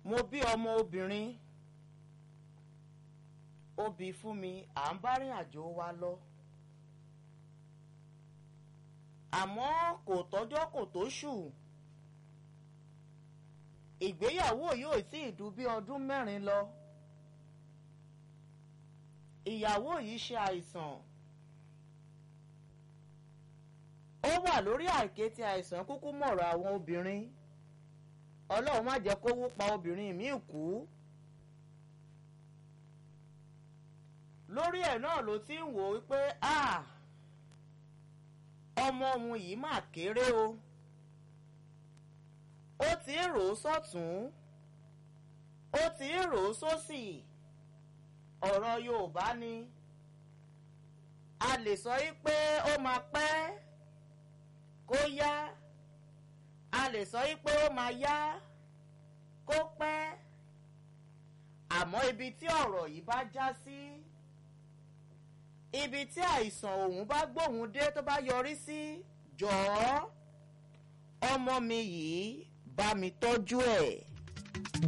mo bí ọmọ obìnrin ó bí fún mi à ń bá rìn àjò wa lọ àmọ́ kò tọ́jọ́ kò tó ṣù ìgbéyàwó yóò tí ì dù bí ọdún mẹ́rin lọ ìyàwó yìí ṣe àìsàn ó wà lórí àìkété àìsàn kúkú mọ̀rọ̀ àwọn obìnrin ọlọ́run má jẹ́ kó wó pa obìnrin míì kú lórí ẹ̀ náà ló ti ń wò ó pé ọmọ òun yìí mà kéré o ó ti ń rò ó sọ́tún ó ti ń rò ó sósì ọ̀rọ̀ Yorùbá ni a lè sọ yí pé ó máa pẹ́ kó yá a lè sọ yí pé ó máa yá kó pẹ́ àmọ́ ibi tí ọ̀rọ̀ yìí bá já sí ibi tí àìsàn òun bá gbóhùn dé tó bá yọrí sí jọ̀ọ́ ọmọ mi yìí bá mi tọ́jú ẹ̀.